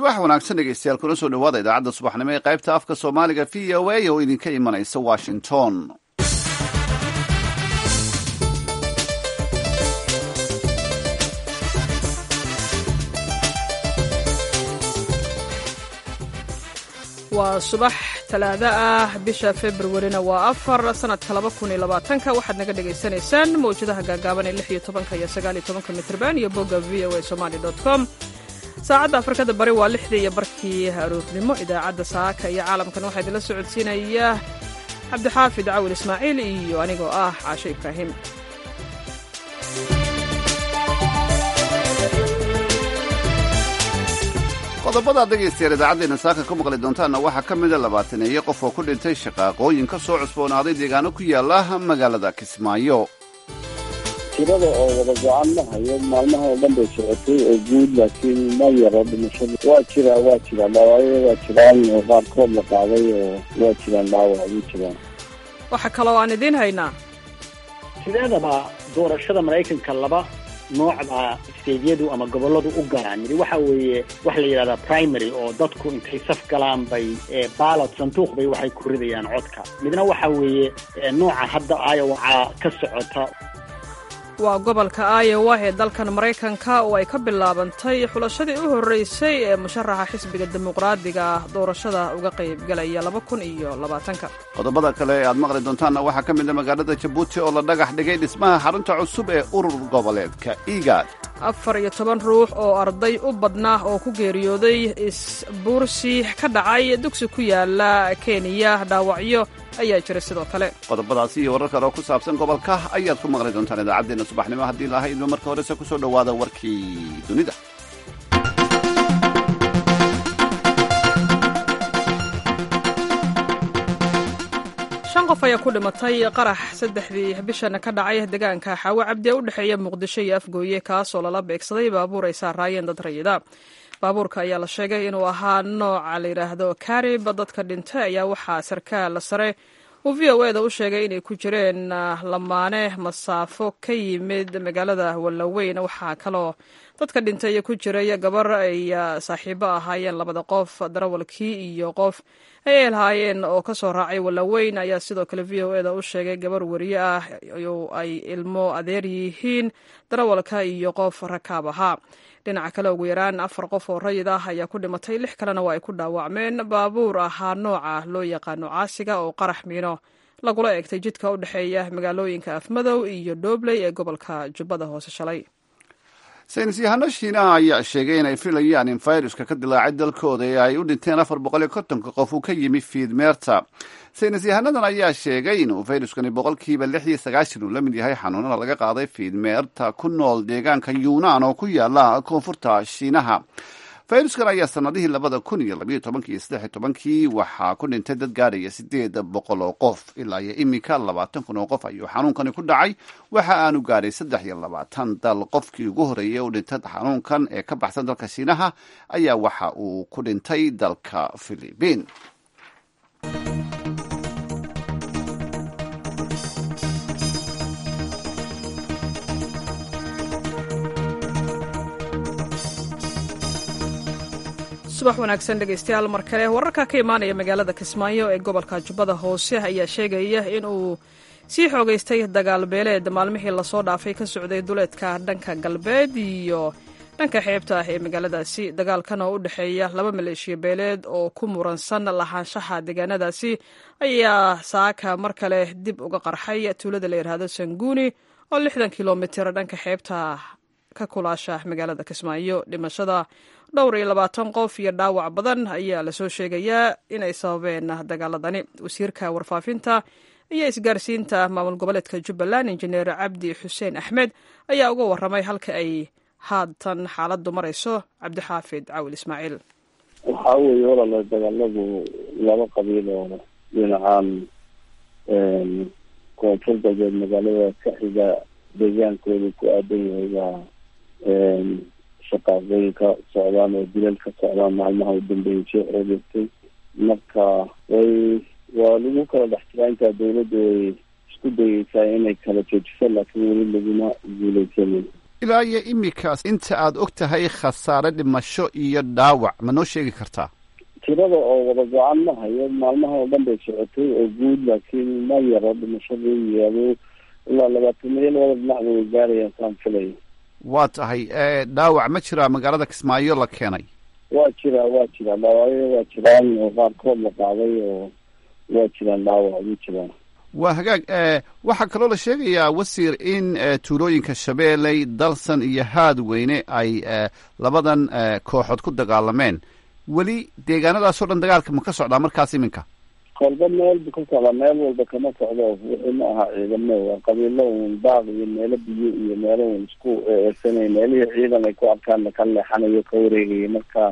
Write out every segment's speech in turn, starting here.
subax wanaagsan dhegeystayaal kuna soo dhawaada idaacadda subaxnimo ee qaybta afka soomaaliga v o a oo idinka imanaysa washington waa subax talaado ah bisha februarina waa afar sanadka laba kun iyo labaatanka waxaad naga dhagaysanaysaan mawjadaha gaagaaban ee lix iyo tobanka iyo sagaal iyo tobanka mitrban iyo bogga v o a somali dot com saacadda afrikada bari waa lixdii iyo barkii aroornimo idaacadda saaka iyo caalamkan waxaa idinla socodsiinaya cabdixaafid cawil ismaaciil iyo anigoo ah caasho ibraahim qodobadaad dhegaystayaal idaacaddeena saaka ka maqli doontaanna waxaa ka mida labaataneeye qof oo ku dhintay shaqaaqooyin ka soo cusboonaaday deegaano ku yaala magaalada kismaayo tirada oo wada go-aan ma hayo maalmaha oo dhan bay socotay oo guud laakiin ma yaro dhimashada waa jiraa waa jiraan dhaawacyo waa jiraan oo qaarkood la qaaday oo waa jiraan dhaawac wuu jiraan waxaa kaloo aan idiin haynaa sideedaba doorashada maraykanka laba noocda steydyadu ama gobolladu u galaan midi waxa weeye waxa la yidhahdaa primary oo dadku intay saf galaan bay baalot sanduuq bay waxay ku ridayaan codka midna waxa weeye nooca hadda iowa ka socota waa gobolka iowa ee dalkan maraykanka oo ay ka bilaabantay xulashadii u horreysay ee musharaxa xisbiga dimuqraadiga ah doorashada uga qaybgalaya laba kun iyo labaatanka qodobada kale ee aad maqli doontaanna waxaa ka mid a magaalada jabuuti oo la dhagax dhigay dhismaha xarunta cusub ee urur goboleedka igaad afar iyo toban ruux oo arday u badnaa oo ku geeriyooday isbuursi ka dhacay dugsi ku yaala kenya dhaawacyo ayaa jira sidoo kale qodobadaasi iyo warar kale oo ku saabsan gobolka ayaad ku maqli doontaan idaacaddeena subaxnimo haddii laha idmo marka horese ku soo dhowaada warkii dunida shan qof ayaa ku dhimatay qarax saddexdii bishan ka dhacay deegaanka xaawo cabdi ee u dhexeeya muqdisho iyo afgooye kaasoo lala beegsaday baabuur ay saaraayeen dad rayida baabuurka ayaa la sheegay inuu ahaa nooca la yidhaahdo karib dadka dhintay ayaa waxaa sarkaal sare uu v o e da u sheegay inay ku jireen lamaane masaafo ka yimid magaalada wallaweyn waxaa kaloo dadka dhintay ku jiray gabar ay saaxiibo ahaayeen labada qof darawalkii iyo qof ay elhaayeen oo ka soo raacay wallaweyn ayaa sidoo kale v o e da u sheegay gabar wariye ah ay ilmo adeer yihiin darawalka iyo qof rakaab ahaa dhinaca kale ugu yaraan afar qof oo rayid ah ayaa ku dhimatay lix kalena waa ay ku dhaawacmeen baabuur ahaa nooca loo yaqaano caasiga oo qarax miino lagula eegtay jidka u dhexeeya magaalooyinka afmadow iyo doobley ee gobolka jubbada hoose shalay saynis yahano shiinaha ayaa sheegay inay filayaan in fayruska ka dilaacay dalkooda ee ay u dhinteen afar boqol iyo kontonka qof uu ka yimi fiidmeerta saynis yahanadan ayaa sheegay inuu fayruskani boqolkiiba lix iyo sagaashan uu la mid yahay xanuunada laga qaaday fiidmeerta ku nool deegaanka yuunaan oo ku yaala koonfurta shiinaha fayruskan ayaa sanadihii labada kun iyo labayo tobankii iyo saddex iyo tobankii waxaa ku dhintay dad gaadhaya sideed boqol oo qof ilaa iyo iminka labaatan kun oo qof ayuu xanuunkani ku dhacay waxa aanu gaadhay saddex iyo labaatan dal qofkii ugu horreeyey u dhintay xanuunkan ee ka baxsan dalka shiinaha ayaa waxa uu ku dhintay dalka philibiin subax wanaagsan dhegaystayaal mar kale wararka ka imaanaya magaalada kismaayo ee gobolka jubbada hoose ayaa sheegaya in uu sii xoogaystay dagaal beeleed maalmihii lasoo dhaafay ka socday duleedka dhanka galbeed iyo dhanka xeebta ah ee magaaladaasi dagaalkan oo u dhexeeya laba maleeshiya beeleed oo ku muransan lahaanshaha deegaanadaasi ayaa saaka mar kale dib uga qarxay tuulada la yidhaahdo sanguuni oo lixdan kilomitir dhanka xeebta ka kulaasha magaalada kismaayo dhimashada dhowr iyo labaatan qof iyo dhaawac badan ayaa lasoo sheegayaa inay sababeen dagaaladani wasiirka warfaafinta iyo isgaarsiinta maamul goboleedka jubbaland injineer cabdi xuseen axmed ayaa uga warramay halka ay haatan xaaladdu marayso cabdixaafid cawil ismaaciil waxaa weeye walaala dagaaladu laba qabiil oo dhinacan koonfur galbeed magaalada ka xiga deegaankooda ku aadan yahay waa shaqaaqooyinka socdaan oo dilal ka socdaan maalmaha u dambeeyay soo xoogeystay marka way waa lagu kala dhex jiraa intaa dawladda way isku dayeysaa inay kala joojiso laakiin weli laguma guuleysanin ilaa iyo imikaas inta aad og tahay khasaare dhimasho iyo dhaawac ma noo sheegi kartaa tirada oo wada go-aan ma hayo maalmaha oo dhan bay socotay oo guud laakiin ma yaro dhimashadii iyo ilaa labaatan milyan wada dhinacba way gaarayaan saan filaya waa tahay dhaawac ma jiraa magaalada kismaayo la keenay waa jiraa waa jiraa dhaawacyo waa jiraan oo qaarkood la qaaday oo waa jiraan dhaawac ma jiraan waa hagaag waxaa kaloo la sheegayaa wasiir in tuulooyinka shabeelley dalsan iyo haadweyne ay labadan kooxood ku dagaalameen weli deegaanadaasoo dhan dagaalka ma ka socdaa markaas iminka kolba meel bu ka socdaa meel walba kama socdo wixii ma aha ciidamo waa qabiilo un daaq iyo meelo biyo iyo meelo un isku eesanay meelihii ciidan ay ku arkaan ka leexanayo ka wareegayo marka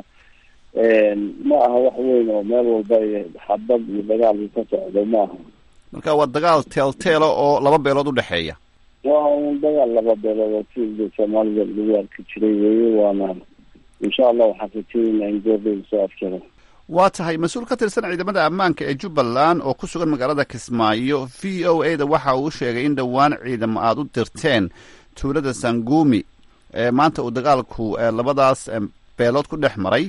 ma aha wax weyn oo meel walba xabad iyo dagaal ka socdo ma aha marka waa dagaal teelteela oo laba beelood udhexeeya waa un dagaal laba beelood oo si soomaalida lagu arki jiray weeye waana insha allah waxaan rajeynaa in goordhow soo afjaro waa tahay mas-uul ka tirsan ciidamada ammaanka ee jubbaland oo ku sugan magaalada kismaayo v o a da waxa uu sheegay in dhowaan ciidamo aada u dirteen tuulada sangumi maanta uu dagaalku labadaas beelood ku dhex maray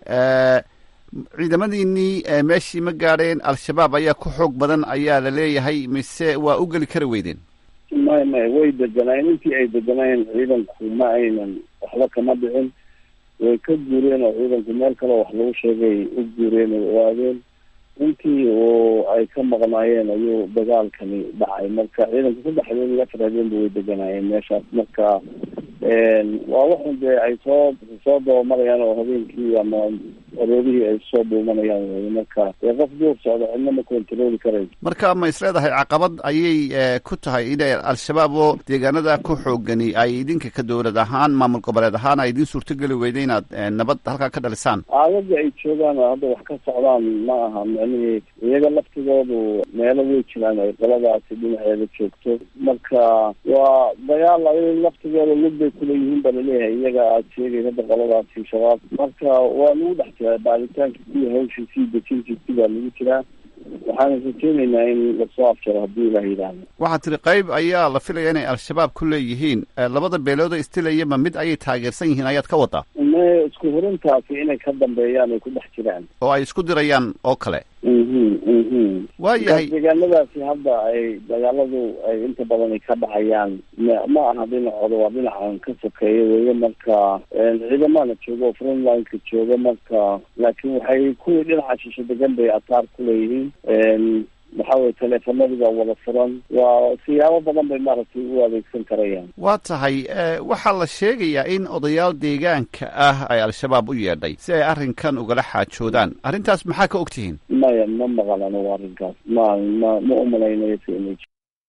ciidamadiinii meeshii ma gaadheen al-shabaab ayaa ku xoog badan ayaa la leeyahay mise waa u geli kari weydeen may may way deganaayeen intii ay deganaayeen ciidanku ma aynan waxba kama dhicin way ka guureen oo ciidanku meel kaleo wax lagu sheegay u guureen oo oaadeen intii oo ay ka maqnaayeen ayuu dagaalkani dhacay marka ciidanku saddex habeen iyo afar habeenba way deganaayeen meeshaas marka waa waxun dee ay soo soo dabamarayaan oo habeenkii ama aroorihii ay soo dhuumanayaan wey marka dee qof duur socda cidna ma kontarooli karayso marka ma is leedahay caqabad ayay ku tahay inay al-shabaab oo deegaanada ku xoogani ay idinka ka dowlad ahaan maamul goboleed ahaan ay idin suurtogeli weyda inaad nabad halkaa ka dhalisaan aagaga ay joogaan oo hadda wax ka socdaan ma aha micnihii iyaga laftigoodu meelo way jiraan ay qoladaasi dhinaceeda joogto marka waa dagaal ay laftigooda lug bay kuleeyihiin ba laleeyahay iyaga aad sheegay hadda qoladaasi shabaab marka waa lagu dhex jiraa baaritaanka iyo hawshiisii dejintiisi baa lagu jiraa waxaana rajeynaynaa in lasoo afjaro haddii ilah yidhaahdo waxaa tiri qayb ayaa la filaya inay al-shabaab ku leeyihiin labada beelooda istilayaba mid ayay taageersan yihiin ayaad ka wadaa me isku hurintaasi inay ka dambeeyaan ay ku dhex jiraan oo ay isku dirayaan oo kale mhm mhm waa yahay deegaanadaasi hadda ay dagaaladu ay inta badan ay ka dhacayaan ma aha dhinacooda waa dhinacan ka sokeeya weeye marka ciidamana jooga oo frontlineka jooga marka laakiin waxay kuwii dhinaca shisho degan bay ataar ku leeyihiin waxa weye teleefanadii baa wada furan waa siyaabo badan bay maaragtay u adeegsan karayaan waa tahay waxaa la sheegayaa in odayaal deegaanka ah ay al-shabaab u yeedhay si ay arrinkan ugala xaajoodaan arrintaas maxaa ka og tihiin maya ma maqal anigu arrinkaas ma ma ma umalaynayo si inay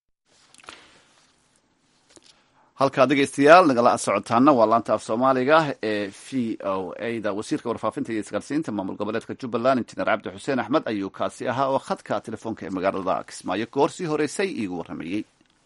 halkaa dhegeystayaal nagala socotaana waa laanta af soomaaliga ee v o a da wasiirka warfaafinta iyo isgaarsiinta maamul goboleedka jubbaland injineer cabdi xuseen axmed ayuu kaasi ahaa oo khadka telefoonka ee magaalada kismaayo goor sii horeysay iigu warramayey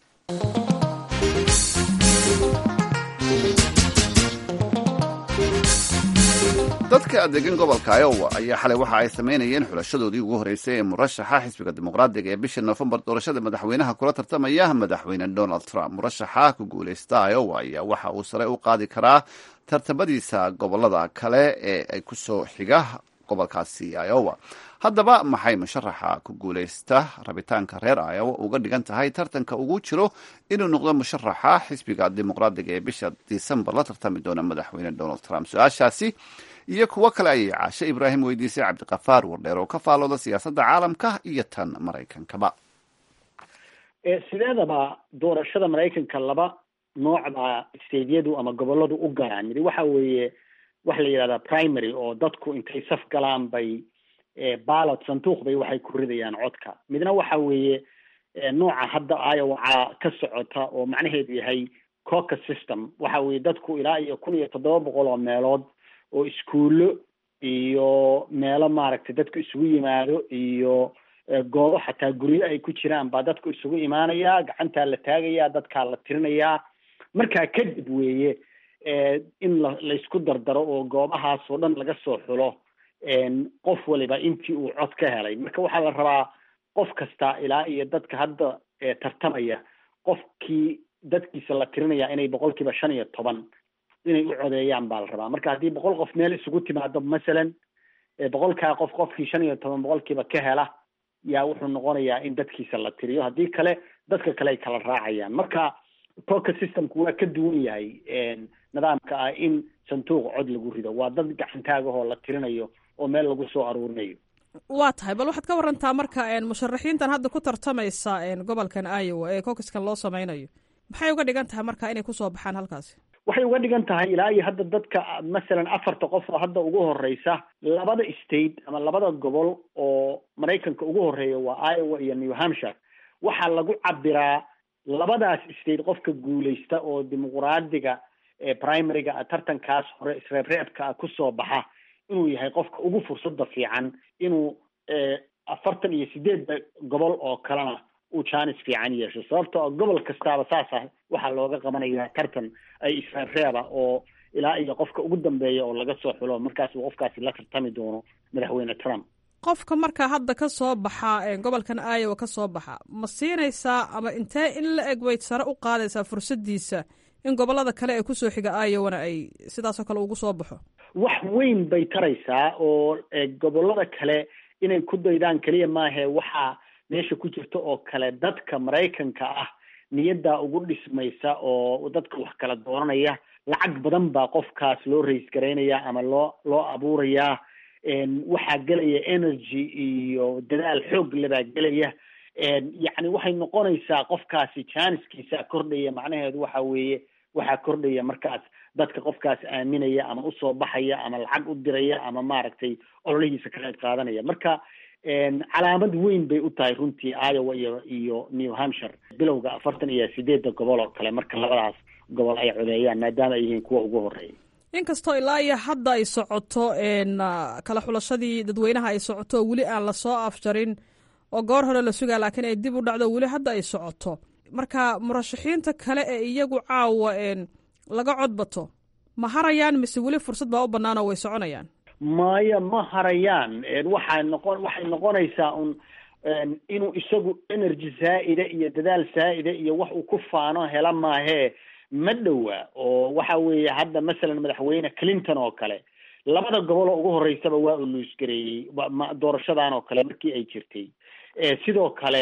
dadka degan gobolka iowa ayaa xalay waxa ay samaynayeen xulashadoodii ugu horreysay ee murashaxa xisbiga dimuqraadiga ee bisha noofembar doorashada madaxweynaha kula tartamaya madaxweyne donald trump murashaxa ku guuleysta iowa ayaa waxa uu sare u qaadi karaa tartamadiisa gobolada kale ee ay kusoo xiga gobolkaasi iowa haddaba maxay musharaxa ku guuleysta rabitaanka reer iowa uga dhigan tahay tartanka ugu jiro inuu noqdo musharaxa xisbiga dimuqraadiga ee bisha disembar la tartami doona madaxweyne donald trump su-aashaasi iyo kuwo kale ayay caashe ibraahim weydiisay cabdiqafaar wardheer oo ka faalooda siyaasadda caalamka iyo tan maraykankaba sideedaba doorashada maraykanka laba noocba stadiyadu ama goboladu u galaan midi waxa weeye waxa la yidhahdaa primary oo dadku intay saf galaan bay ballot sanduuq bay waxay ku ridayaan codka midna waxa weeye nooca hadda iowa ka socota oo macnaheedu yahay cocus system waxa weeye dadku ilaa iyo kun iyo toddoba boqol oo meelood oo iskuullo iyo meelo maaragtay dadku isugu yimaado iyo goobo xataa guryo ay ku jiraan baa dadku isugu imaanayaa gacantaa la taagayaa dadkaa la tirinayaa markaa kadib weeye in la laysku dardaro oo goobahaas oo dhan laga soo xulo qof waliba intii uu cod ka helay marka waxaa la rabaa qof kasta ilaa iyo dadka hadda tartamaya qofkii dadkiisa la tirinaya inay boqolkiiba shan iyo toban inay u codeeyaan baa la rabaa marka haddii boqol qof meel isugu timaado masalan boqolkaa qof qofkii shan iyo toban boqolkiiba ka hela yaa wuxuu noqonayaa in dadkiisa la tiriyo haddii kale dadka kale ay kala raacayaan marka poker systemku waa ka duwan yahay nidaamka ah in sanduuq cod lagu rido waa dad gacantaagahoo la tirinayo oo meel lagu soo aruurinayo waa tahay bal waxaad ka warantaa marka musharaxiintan hadda ku tartamaysa gobolkan iowa ee cokiskan loo sameynayo maxay uga dhigan tahay marka inay kusoo baxaan halkaasi waxay uga dhigan tahay ilaa iyo hadda dadka masalan afarta qof oo hadda ugu horeysa labada state ama labada gobol oo maraykanka ugu horeeya waa iowa iyo new hampshire waxaa lagu cabiraa labadaas state qofka guuleysta oo dimuqraadiga primaryga tartankaas hore isreebreebka ah kusoo baxa inuu yahay qofka ugu fursada fiican inuu afartan iyo sideedda gobol oo kalena uu jaanis fiican yeesho sababto oo gobol kastaaba saas ah waxaa looga qabanayaa tartan ay isreebreeba oo ilaa iyo qofka ugu dambeeya oo laga soo xulo markaas uu qofkaasi la tartami doono madaxweyne trump qofka marka hadda ka soo baxa gobolkan iowa ka soo baxa ma siinaysaa ama intee in la eg weyd sare u qaadaysaa fursadiisa in gobolada kale ee kusoo xiga iowana ay sidaasoo kale ugu soo baxo wax weyn bay taraysaa oo gobolada kale inay ku daydaan keliya maahe waxaa meesha ku jirta oo kale dadka maraykanka ah niyaddaa ugu dhismaysa oo dadka wax kala dooranaya lacag badan baa qofkaas loo rays garaynaya ama loo loo abuurayaa waxaa gelaya energy iyo dadaal xoog lebaa gelaya yacni waxay noqonaysaa qofkaasi jaaniskiisa kordhaya macnaheedu waxa weeye waxaa kordhaya markaas dadka qofkaas aaminaya ama usoo baxaya ama lacag u diraya ama maaragtay ololihiisa ka qayb qaadanaya marka calaamad weyn bay u tahay runtii iowa iyo iyo new hampshire bilowga afartan iyo sideedda gobol oo kale marka labadaas gobol ay codeeyaan maadaama ay yihiin kuwa ugu horeeya inkastoo ilaa iyo hadda ay socoto kala xulashadii dadweynaha ay socoto oo weli aan lasoo afjarin oo goor hore la sugaa laakiin ay dib u dhacdo weli hadda ay socoto marka murashaxiinta kale ee iyagu caawa laga codbato ma harayaan mise weli fursad baa u bannaan oo way soconayaan maya ma harayaan waxaa noqon waxay noqonaysaa un inuu isagu energy zaa'ida iyo dadaal zaa'ida iyo wax uu ku faano hela maahee ma dhowa oo waxa weeye hadda masalan madaxweyne clinton oo kale labada gobol oo ugu horeysaba waa uu luusgareeyey doorashadan oo kale markii ay jirtay sidoo kale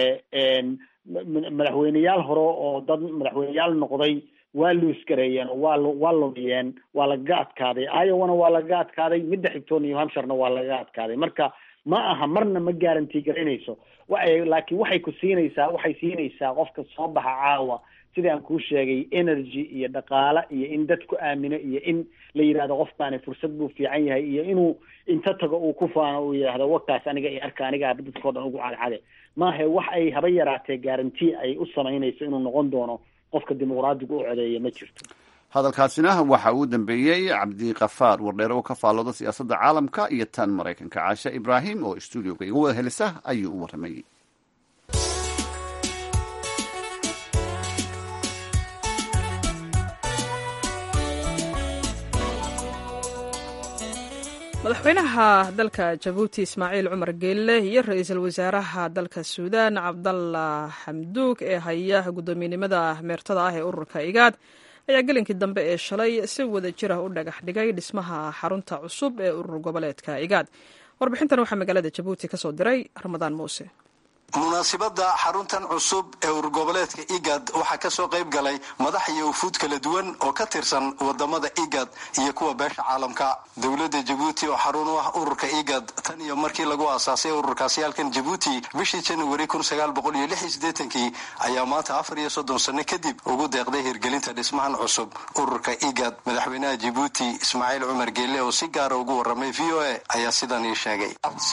madaxweyneyaal hore oo dad madaxweyneyaal noqday waa luusgareeyeen oo waa waa lumiyeen waa lagaga adkaaday iowana waa lagaga adkaaday midda xigtoo new hampshirena waa lagaga adkaaday marka ma aha marna ma guarantee garaynayso waay laakiin waxay ku siinaysaa waxay siinaysaa qofka soo baxa caawa sidii aan kuu sheegay energy iyo dhaqaale iyo in dadku aamino iyo in la yidhahdo qofkaani fursad buu fiican yahay iyo inuu inta tago uu ku faano uu yidhaahdo wakaas aniga iyo arka aniga dadkao dhan ugu cadcade maahe wax ay haba yaraatee guarantee ay u samaynayso inuu noqon doono qofka dimuqraadiga u codeeya ma jirto hadalkaasina waxa uu dambeeyey cabdikafaar wardheere oo ka faallooda siyaasadda caalamka iyo tan maraykanka caashe ibraahim oo stuudioga igu wada helisa ayuu u warramayey madaxweynaha dalka jabuuti ismaaciil cumar geelle iyo ra-iisul wasaaraha dalka suudaan cabdalla xamduug ee haya guddoomiyenimada meertada ah ee ururka igaad ayaa gelinkii dambe ee shalay si wada jira u dhagax dhigay dhismaha xarunta cusub ee urur goboleedka igaad warbixintan waxaa magaalada jabuuti ka soo diray ramadaan muuse munaasibadda xaruntan cusub ee ururgoboleedka igad waxaa kasoo qayb galay madax iyo wufuud kala duwan oo ka tirsan wadamada igad iyo kuwa beesha caalamka dowladda jabuuti oo xarun u ah ururka igad tan iyo markii lagu aasaasay ururkaasi halkan jabuuti bishii januari kii ayaa maanta afar iyo soddon sano kadib ugu deeqday hirgelinta dhismahan cusub ururka igad madaxweynaha jabuuti ismaaciil cumar geelle oo si gaara ugu waramay v o a ayaa sidan ii sheegay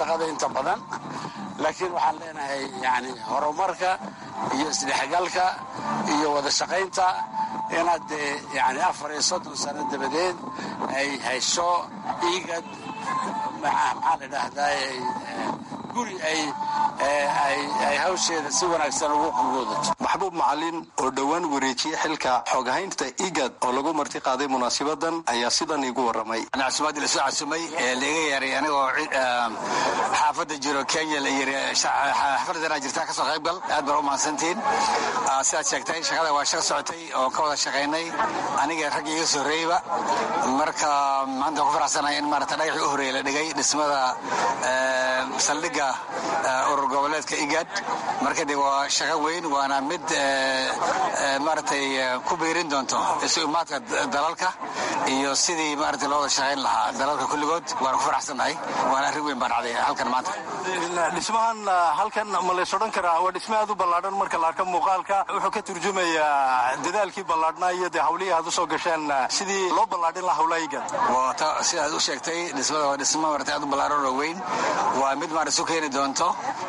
yani horumarka iyo isdhexgalka iyo wada shaqaynta inaad dee yani afar iyo soddon sano dabadeed ay hayso igad maxaa la dhahdaa guri ay ay hawsheeda si wanaagsan ugu qulwoodato maxbuub macalin oo dhowaan wareejiyey xilka xoogahaynta igad oo lagu marti qaaday munaasibadan ayaa sidan iigu waramay casumaadii lasoo casumay ee laiga yeeray anigoo xaafadda jiro kenya la yiri xafladana jirtaa kasoo qaybgal aad baan u mahadsantihiin sidaad sheegtay shaqada waa shaqo socotay oo ka wada shaqaynay aniga ragga iga soo horeeyeyba marka maanta ku faraxsanahay in maarata dhagaxii u horeeyey la dhigay dhismada saldhigga urur goboleedka igad marka de waa shaqo weyn waana mid maaragtay ku biirin doonto isu imaadka dalalka iyo sidii maarata loo wada shaqayn lahaa dalalka kulligood waan ku faraxsannahay waana arrin weyn baan dhacday halkan maanta dhismahan halkan ma lays odhan karaa waa dhisme aad u ballaadhan marka la arka muuqaalka wuxuu ka turjumayaa dadaalkii ballaadhnaa iyo dee hawlihii aad u soo gasheen sidii loo ballaadhin lahaa hawlaha igad sidaad u sheegtay dhismada waa dhismo maarata aad u ballaadhan oo weyn waa mid maarata isu keeni doonto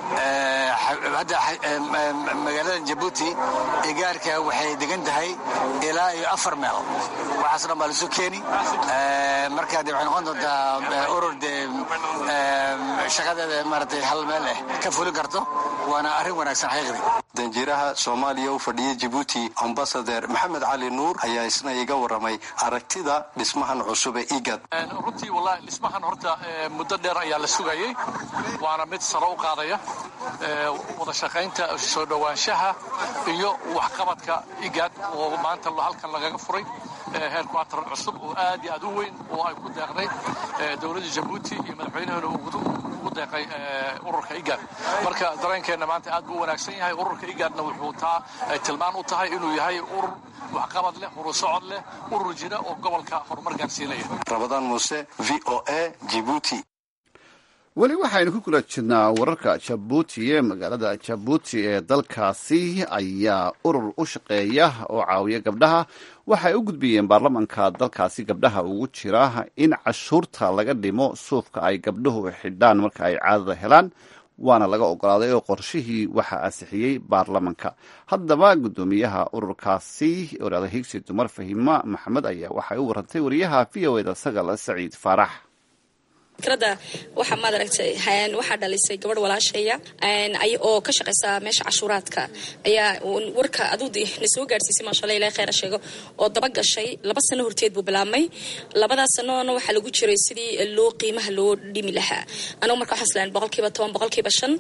hadda magaalada jabuuti igaarka waxay degan tahay ilaa iyo afar meel waxaas dhan baa laisu keeni marka de waxay noqon doontaa urur dee shaqadeeda maaragtay hal meel eh ka fulin karto waana arrin wanaagsan xaqiiqdii danjiraha soomaaliya u fadhiya jabuuti ambasader maxamed cali nuur ayaa isna iga waramay aragtida dhismahan cusub ee igad runtii wallahi dhismahan horta muddo dheer ayaa la sugayey waana mid saro u qaadaya wada shaqaynta soo dhowaanshaha iyo waxqabadka igad oo maanta halkan lagaga furay heerquarter cusub oo aad iyo aad u weyn oo ay ku deeqday dowladda jabuuti iyo madaxweynaheena ugu deeqay ururka igad marka dareenkeenna maanta aad buu u wanaagsan yahay ururka igadna wuxuu taa ay tilmaan u tahay inuu yahay urur waxqabad leh urur socod leh urur jira oo gobolka horumar gaarsiinaya rabadaan muuse v o a jibuuti weli waxaynu ku kula jirnaa wararka jabuuti ee magaalada jabuuti ee dalkaasi ayaa urur u shaqeeya oo caawiya gabdhaha waxay u gudbiyeen baarlamanka dalkaasi gabdhaha ugu jira in cashuurta laga dhimo suufka ay gabdhuhu xidhaan marka ay caadada helaan waana laga ogolaaday oo qorshihii waxaa ansixiyey baarlamanka haddaba guddoomiyaha ururkaasi oraada higsi dumar fahima maxamed ayaa waxay u warantay wariyaha v o eda sagal saciid faarax fikrada waxaa maad aragtay waxaa dhalisay gabadh walaashaya oo ka shaqaysa meesha cashuuraadka ayaa warka aduu na soo gaadhsiisay maashaalla ilahay kheyra sheego oo daba gashay laba sano horteed buu bilaabmay labadaas sanoona waxaa lagu jiray sidii loo qiimaha loo dhimi lahaa anagu marka waxaan islaan boqolkiiba toban boqolkiiba shan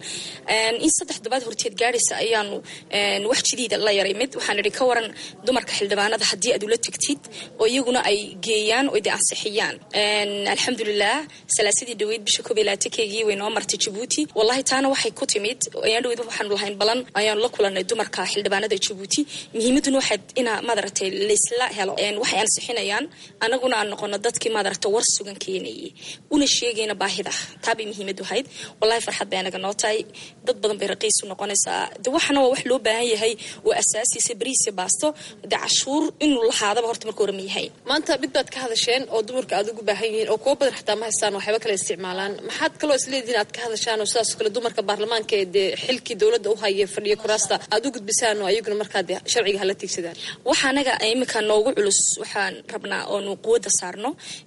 in saddex dabaad horteed gaadhaysa ayaanu wax jidiida la yaray mid waxaan idhi ka waran dumarka xildhibaanada haddii aad ula tegtid oo iyaguna ay geeyaan oo de ansixiyaan alxamdulilah salaasadii dhaweyd bisha koob iyo labaatankeygii way noo martay jabuuti wallahi taana waxay ku timid ayaan dhaweyd waxaanu lahayn balan ayaanu la kulanay dumarka xildhibaanada jabuuti muhiimaduna waxaad inaa maadaragtay laysla helo waxay ansixinayaan anaguna aan noqono dadkii maadaragta war sugan keenayay una sheegayna baahida taabay muhiimadu ahayd wallahi farxad bay anaga noo tahay dad badan bay raqiisu noqonaysaa de waxana waa wax loo baahan yahay oo asaasiisa bariisa baasto de cashuur inuu lahaadaba horta marka hore ma yahay maanta mid baad ka hadasheen oo dumarka aad ugu baahan yihiin oo kuwo badan xataa ma haystaan waxyaaba kale isticmaalaan maxaad kaloo isleedihiin aad ka hadashaan oo sidaasoo kale dumarka baarlamaanka ee dee xilkii dowladda u haya fadhiya kuraasta aad u gudbisaan oo ayaguna markaa dee sharciga hala tiigsadaan waxa anaga iminka noogu culus waxaan rabnaa oonu quwadda saarno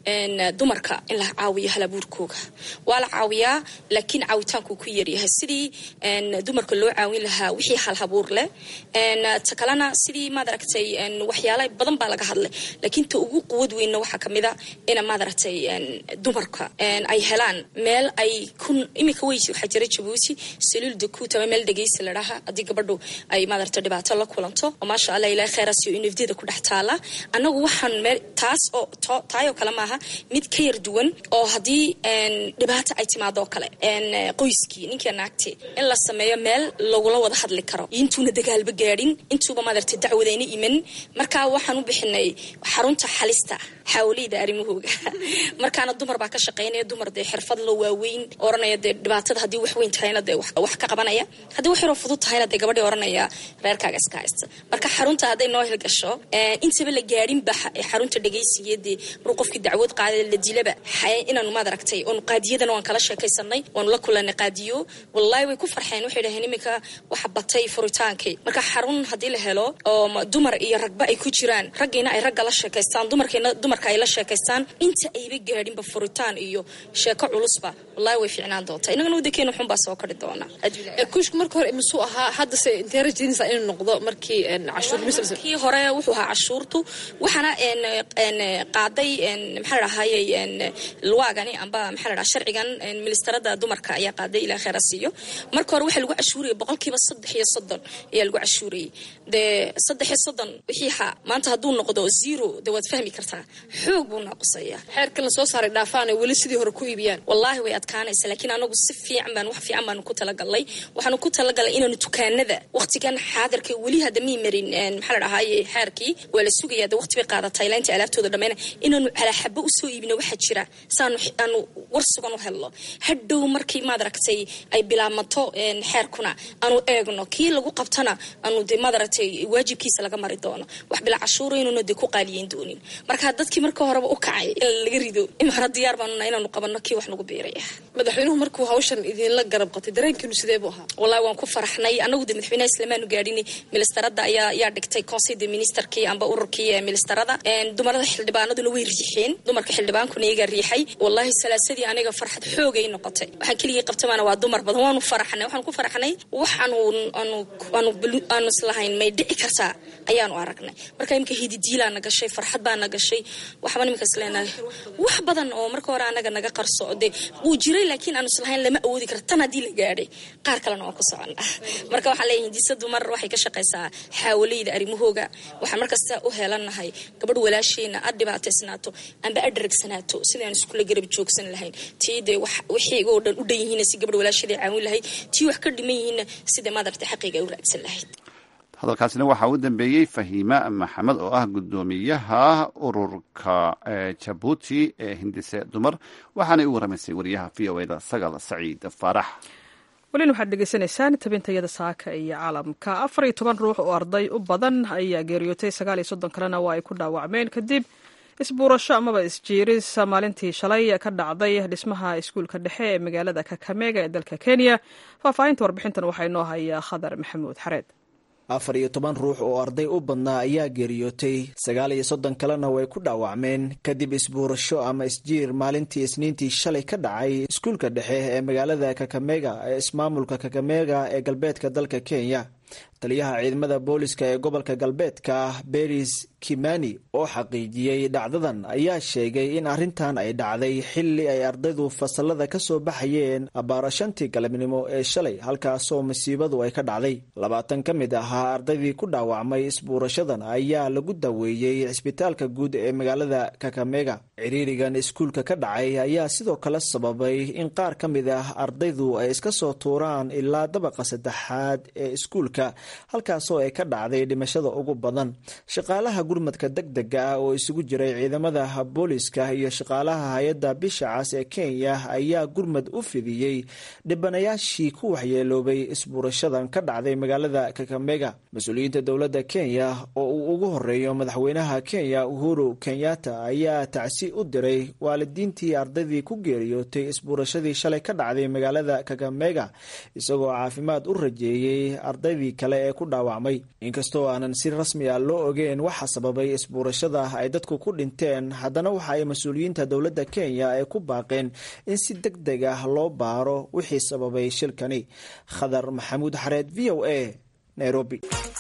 dumarka in la caawiyo halabuurkooga waa la caawiyaa laakiin caawitaanku ku yaryahay sidii dumarka loo caawin lahaa wixii halhabuur leh ta kalena sidii maad aragtay waxyaala badan baa laga hadlay laakiin ta ugu quwad weynna waxaa kamid a ina maad aragtay dumarka ay helaan meel ay ku iminka wey waxaa jira jabuuti saluul dakuut ama meel dhegeysa ladhaha haddii gabadhu ay maadarta dhibaato la kulanto oo maasha allah ilahay kheyraas iyo inafdiyada ku dhex taala annagu waxaan meel taas oo taayoo kale maaha mid ka yar duwan oo haddii dhibaato ay timaado oo kale qoyskii ninkii naagti in la sameeyo meel lagula wada hadli karo intuuna dagaalba gaadhin intuuba maadarta dacwadayna iman marka waxaan u bixinay xarunta xalista xawliyda arrimahooga markaana dumar baa ka shaqaynaya dumar dee xirfad lo waaweyn oranaya dee dhibaatada haddii wax weyn tahayna dee wax ka qabanaya haddii wax yaroo fudud tahayna dee gabadhii oranaya reerkaaga iska haysta marka xarunta hadday noo hilgasho intaba la gaadhinba xarunta dhegaysiga dee maruu qofkii dacwad qaada la dilaba inaanu maad aragtay oonu qaadiyadana waan kala sheekaysanay waanu la kulanay qaadiyo wallahi way ku farxeen waxay dhaheen iminka waxa batay furitaankii marka xarun haddii la helo oo dumar iyo ragba ay ku jiraan raggiina ay ragga la sheekaystaan dumarkiina dumar dumarka ay la sheekaystaan inta ayba gaadhinba furitaan iyo sheeko culusba wallahi way fiicnaan doontaa innagana wadankeena xunbaa soo kari doona kuushka marka hore imisuu ahaa haddase intee rajaynaysaa inuu noqdo markii cashuur kii hore wuxuu ahaa cashuurtu waxaana qaaday maxaa la dhahayey luwaagani amba maxaa la dhaha sharcigan ministarada dumarka ayaa qaaday ilaa kheyra siiyo marka hore waxaa lagu cashuurayay boqolkiiba saddex iyo soddon ayaa lagu cashuurayay dee saddex iyo soddon wixii ha maanta hadduu noqdo zero dee waad fahmi kartaa xoog buu naaqusaya xeerkan lasoo saaray dhaafaan ay weli sidii hore ku iibiyaan wallaahi way adkaanaysa laakiin anagu si fiican baan wax fiican baanu ku talagalnay waxaanu ku talagalay inaanu dukaanada waqtigan xaadirka weli hadda mii marin maxaa la dhahaye xeerkii waa la sugaya de waqti bay qaadatay ilaa inta alaabtooda dhammayna inaanu calaaxabo usoo iibino waxaa jira saanu aanu war sugan u helno hadhow markii maad aragtay ay bilaabmato xeerkuna aanu eegno kii lagu qabtana aanu de maad aragtay waajibkiisa laga mari doono wax bilaa cashuura inuuna de ku qaaliyeyn doonin marka dadkii marka horeba u kacay in laga rido imara diyaar baanuna inaanu qabanno kii wax nagu biiraya madaxweynuhu markuu hawshan idinla garab qatay dareenkiinu sidee buu ahaa wallahi waan ku faraxnay anagu de madaxweynaha islamaanu gaadhin ministarada ayaa yaa dhigtay conseil de ministerkii amba ururkii ee ministarada dumarada xildhibaanaduna way riixeen dumarka xildhibaankuna iyagaa riixay wallahi salaasadii aniga farxad xoogay noqotay waxaan keligii qabtamaana waa dumar badan waanu faraxnay waxaanu ku faraxnay wax aanu aanu aanu aanu islahayn may dhici kartaa ayaanu aragnay marka imika hididiilaa na gashay farxad baa na gashay waxba nimika isleenahay wax badan oo marka hore anaga naga qarso de wuu jiray laakiin aanu islahayn lama awoodi karo tan haddii la gaadhay qaar kalena waan ku socona marka waxaan leeyahay hindisa dumar waxay ka shaqaysaa xaawaleyda arrimahooga waxaan markasta u heelanahay gabadh walaasheena ad dhibaataysnaato amba ad dharagsanaato sidaan iskula garab joogsan lahayn tii dee wixii oo dhan u dhan yihiina si gabadh walaasheeda caawin lahayd tii wax ka dhiman yihiina sida maadarta xaqiiga ay u raagsan lahayd hadalkaasina waxaa u dambeeyey fahiima maxamed oo ah guddoomiyaha ururka jabuuti ee hindise dumar waxaanay u waramaysay wariyaha v o eda sagal saciid faarax welina waxaad dhegeysanaysaan tabintayada saaka iyo caalamka afar iyo toban ruux oo arday u badan ayaa geeriyootay sagaal iyo soddon kalena waa ay ku dhaawacmeen kadib isbuurasho amaba isjiiris maalintii shalay ka dhacday dhismaha iskuulka dhexe ee magaalada kakamega ee dalka kenya faahfaahinta warbixintan waxaa inoo haya khadar maxamuud xareed afar iyo toban ruux oo arday u badnaa ayaa geeriyootay sagaal iyo soddon kalena way ku dhaawacmeen kadib isbuurasho ama isjiir maalintii isniintii shalay ka dhacay iskuulka dhexe ee magaalada kakamega ee ismaamulka kakamega ee galbeedka dalka kenya taliyaha ciidamada booliska ee gobolka galbeedka beris kimani oo xaqiijiyey dhacdadan ayaa sheegay in arrintan ay dhacday xilli ay ardaydu fasalada ka soo baxayeen abbaara shantii galabnimo ee shalay halkaasoo masiibadu ay ka dhacday labaatan ka mid ahaa ardaydii ku dhaawacmay isbuurashadan ayaa lagu daweeyey cisbitaalka guud ee magaalada kakamega ciriirigan iskuulka ka dhacay ayaa sidoo kale sababay in qaar ka mid ah ardaydu ay iska soo tuuraan ilaa dabaqa saddexaad ee iskuulka halkaasoo ay ka dhacday dhimashada ugu badan shaqaalaha gurmadka deg dega ah oo isugu jiray ciidamada booliska iyo shaqaalaha hay-adda bisha cas ee kenya ayaa gurmad u fidiyey dhibanayaashii ku waxyeeloobay isbuurashadan ka dhacday magaalada kakamega mas-uuliyiinta dowladda kenya oo uu ugu horeeyo madaxweynaha kenya uhuru kenyatta ayaa tacsi u diray waalidiintii ardaydii ku geeriyootay isbuurashadii shalay ka dhacday magaalada kakamega isagoo caafimaad u rajeeyey ardaydii kale ee ku dhaawacmay inkastoo aanan si rasmi ah loo ogeen waxa sababay isbuurashada ay dadku ku dhinteen haddana waxa ay mas-uuliyiinta dowladda kenya ay ku baaqeen in si deg deg ah loo baaro wixii sababay shilkani khadar maxamuud xareed v o a nairobi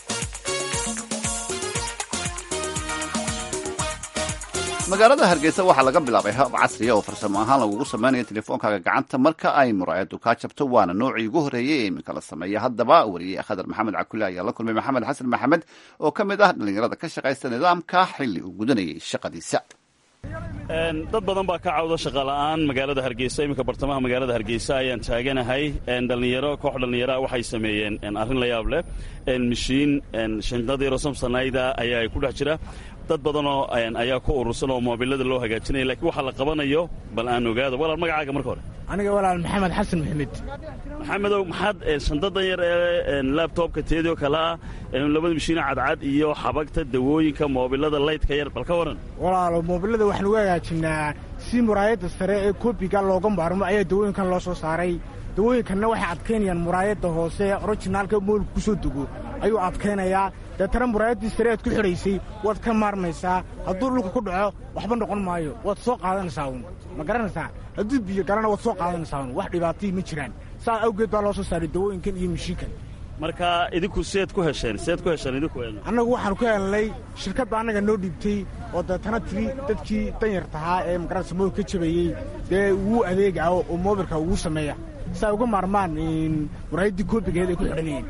magaalada hargeysa waxaa laga bilaabay hab casriya oo farsamo ahaan lagugu sameynaya telefoonkaaga gacanta marka ay muraayadu kaa jabto waana noocii ugu horreeyey ee iminka la sameeya haddaba wariyey khadar maxamed cakule ayaa la kulmay maxamed xasan maxamed oo ka mid ah dhallinyarada ka shaqaysta nidaamka xilli uu gudanayay shaqadiisa dad badan baa ka cawda shaqala'aan magaalada hargeysa iminka bartamaha magaalada hargeysa ayaan taaganahay dhallinyaro koox dhallinyaraha waxay sameeyeen arrin la yaab leh mishiin shandadiro samsanayda ayaa ku dhex jira dad badanoo ayaa ku urursan oo moobilada loo hagaajinaya lakiin waxaa la qabanayo bal aan ogaado walaal magacaaga marka hore aniga walaal maxamed xasan maxamed maxamedow maxaad shandadan yar ee labtobka teedioo kale ah labada mishiina cadcad iyo xabagta dawooyinka moobilada laydka yar bal ka waran walaalo moobilada waxaan uga hagaajinaa si muraayadda sare ee koobiga looga maarmo ayaa dawooyinkan loo soo saaray dawooyinkanna waxay adkaynayaan muraayadda hoose orijinaalka moolka ku soo dego ayuu adkaynayaa deetana muraayaddii sare aad ku xidhaysay waad ka maarmaysaa hadduu dhulka ku dhaco waxba noqon maayo waad soo qaadanaysaa uun ma garanaysaa hadduu biyo galana waad soo qaadanaysaa uun wax dhibaatayii ma jiraan saa awgeed baa loo soo saaray dawooyinkan iyo mishiinkan marka idinku seed ku hesheen seed ku hesheen idinku annagu waxaanu ka helnay shirkadda annaga noo dhiibtay oo deetana tiri dadkii danyarta ahaa ee magaranaysa moolka ka jabayey dee wuu adeegaa oo moobilka ugu sameeya si ay uga maarmaan muraayaddii koobigeed ay ku xidhanayeen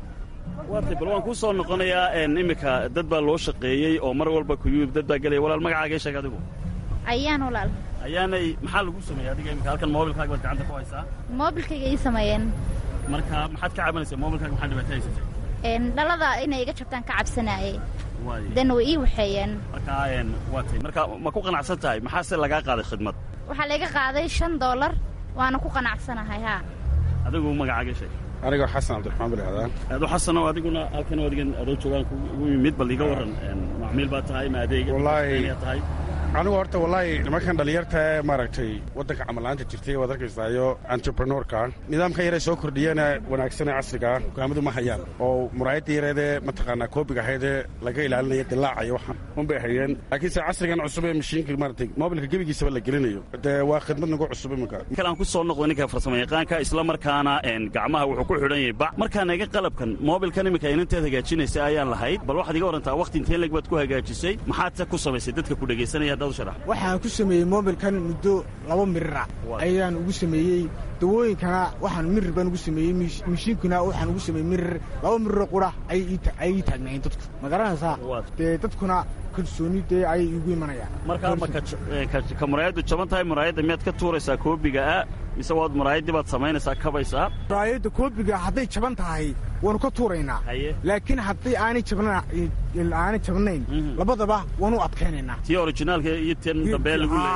waatay bal waan kuu soo noqonayaa iminka dad baa loo shaqeeyey oo mar walba kuyuub dad baa gelaya walaal magacaaga sheeg adigu ayaan walaal ayaanay maxaa lagu sameeyey adiga iminka halkan moobilkaaga baad gacanta ku haysaa moobilkayga ii sameeyeen marka maxaad ka cabanaysaa moobilkaaga maxaa dhibaato haysatay dhalada inay iga jabtaan ka cabsanaayey dan way ii waxeeyeen marka waatay marka ma ku qanacsan tahay maxaase lagaa qaaday khidmad waxaa layga qaaday shan doolar waana ku qanacsanahay haa adigu magacaaga sheeg anigoo xasan cabdiraxmaan bilcadaan aado xasano adiguna halkan adigan adoo joogaan ugu yimid bal iga warran macmiil baa tahay ma adeega wallaahi tahay anigu horta wallaahi nimankan dhallinyarta ee maaragtay waddanka camalla'aanta jirtay waad arkaysaayo entrepreneurka nidaamka yaree soo kordhiyana wanaagsanee casrigaa hogaamadu ma hayaan oo muraayadda yareedee mataqaanaa koobiga ahaydee laga ilaalinaya dilaaca iyo waxaan unbay hayeen laakiinse casrigan cusub ee mashiinka maaragtay moobilka gebigiisaba la gelinayo dee waa khidmad nagu cusub iminka kale aan ku soo noqdo ninka farsamo yaqaanka isla markaana gacmaha wuxuu ku xidhan yahay bac markaan iga qalabkan moobilkan iminka inanteed hagaajinaysa ayaan lahayd bal waxaad iga warantaa waqti intee leg baad ku hagaajisay maxaadse ku samaysay dadka ku dhegaysanaya waxaan ku sameeyey moobilkan muddo laba mirira ayaan ugu sameeyey dawooyinkana waxaan mirir baan ugu sameeyey mishiinkuna waxaan ugu sameeyey mirir laba miriroo qura ayay ii taagnaayeen dadku ma garanaysaa dee dadkuna kalsooni dee ayay iigu imanayaan markaa ma ka muraayaddu jaban tahay muraayadda miyaad ka tuuraysaa koobiga ah mise waad muraayaddii baad samaynaysaa kabaysaa muraayadda koobiga hadday jaban tahay waanu ka tuuraynaa laakiin haddii aanay aanay jabnayn labadaba waanu adkaynaynaa tii orijinaalka iyo tan dambe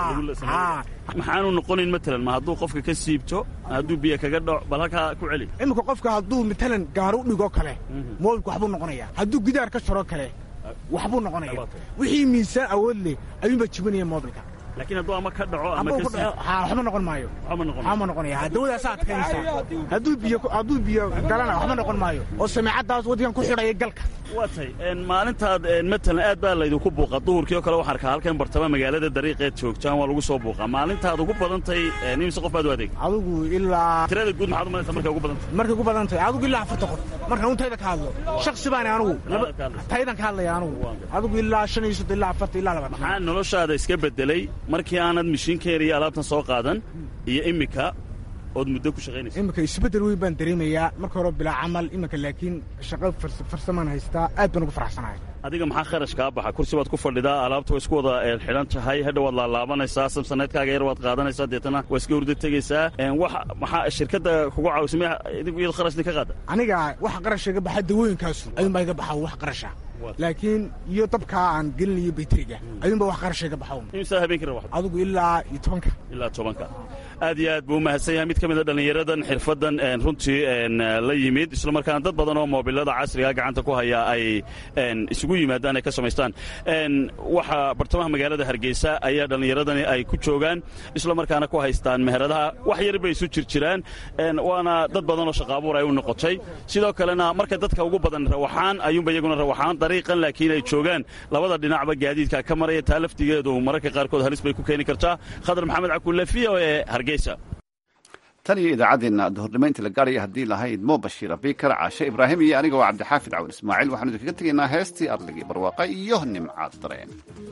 maxaanu noqonayn matalan ma hadduu qofka ka siibto hadduu biyo kaga dhaco bal halkaa ku celi iminka qofka hadduu matalan gaaro u dhigoo kale moobilka waxbuu noqonaya hadduu gidaar ka jaroo kale waxbuu noqonaya wixii miisaan awood leh ayuunbaa jibinaya moobilka laakiin hadduu ama ka dhaco ama waxba noqon maayo waxba noqonaya dawadaasaa adkaynaysaa hadduu biyo hadduu biyo galana waxba noqon maayo oo sameecaddaas waddigan ku xidhaya galka waa tay maalintaad matalan aad baa laydinku buuqa duhurkii oo kale waxaan arkaa halkan bartama magaalada dariiqeed joogtaan waa lagu soo buuqaa maalintaad ugu badantay imise qof baad u adeeg adigu ilaa tirada guud maxaad umalaysa markay ugu badantay markay ugu badan tahay adigu ilaa afarta qof markaan un tayda ka hadlo shaksi baani anugu taydan ka hadlaya anugu adigu ilaa shan iyo soddon ilaa afarta ilaa labaatan maxaa noloshaada iska bedelay markii aanad mishiinkeena iyo alaabtan soo qaadan iyo iminka ood muddo ku shaqaynaysa iminka isbeddel weyn baan dareemayaa marka hore bilaa camal iminka laakiin shaqo farsamaan haystaa aad baan ugu faraxsanahay adiga maxaa kharash kaa baxa kursi baad ku fadhidaa alaabta waa isku wada xidhan tahay hadha waad laalaabanaysaa samsaneedkaaga yar waad qaadanaysaa deetana waa iska hurda tegaysaa wax maxaa shirkadda kugu caawisay idigu iyad kharashni ka qaada aniga wax qarasha iga baxa dawooyinkaasu ayuunbaa iga baxa wax qarasha laakiin iyo dabkaa aan gelinayo bayteriga ayuunba wax qarasha iga baxa imsaa habeenkii rawaxda adigu ilaa iyo tobanka ilaa tobanka aad iyo aad buu umahadsan yahay mid ka mid a dhallinyaradan xirfaddan runtii la yimid isla markaana dad badan oo moobilada casriga gacanta ku haya ay isugu yimaadaan ay ka samaystaan waxaa bartamaha magaalada hargeysa ayaa dhallinyaradani ay ku joogaan isla markaana ku haystaan meheradaha wax yar bay isu jirjiraan waana dad badan oo shaqaabuur ay u noqotay sidoo kalena marka dadka ugu badan rawaxaan ayuunba iyaguna rawaxaan dariiqan laakiin ay joogaan labada dhinacba gaadiidka ka maraya taa laftigeedu mararka qaarkood halis bay ku keeni kartaa khadar maxamed cakulle v o e hargeysa tan iyo idaacaddeena duhurnimo la gaaraya haddii lahayd mo bashiir abikar caashe ibraahim iyo aniga waa cabdixaafid cawal ismaaciil waxaanu idinkaga tegaynaa heestii arligii barwaaqa iyo nimcaad dareen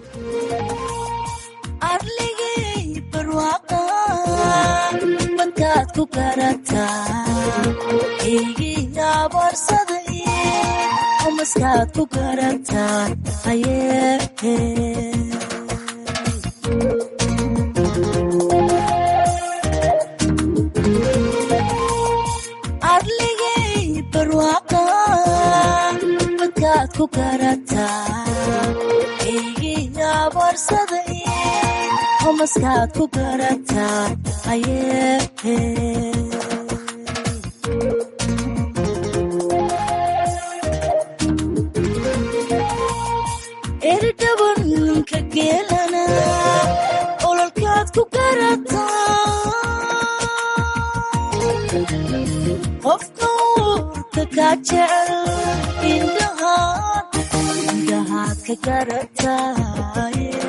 badkaad ku garataa eygiiabarsada maskaad ku garataa hayee arligay barwaaqa badkaad ku garataa eygiiabarsada maskaad ku garataa hayee eridhabanka geelana ololkaad ku garataa ka garataa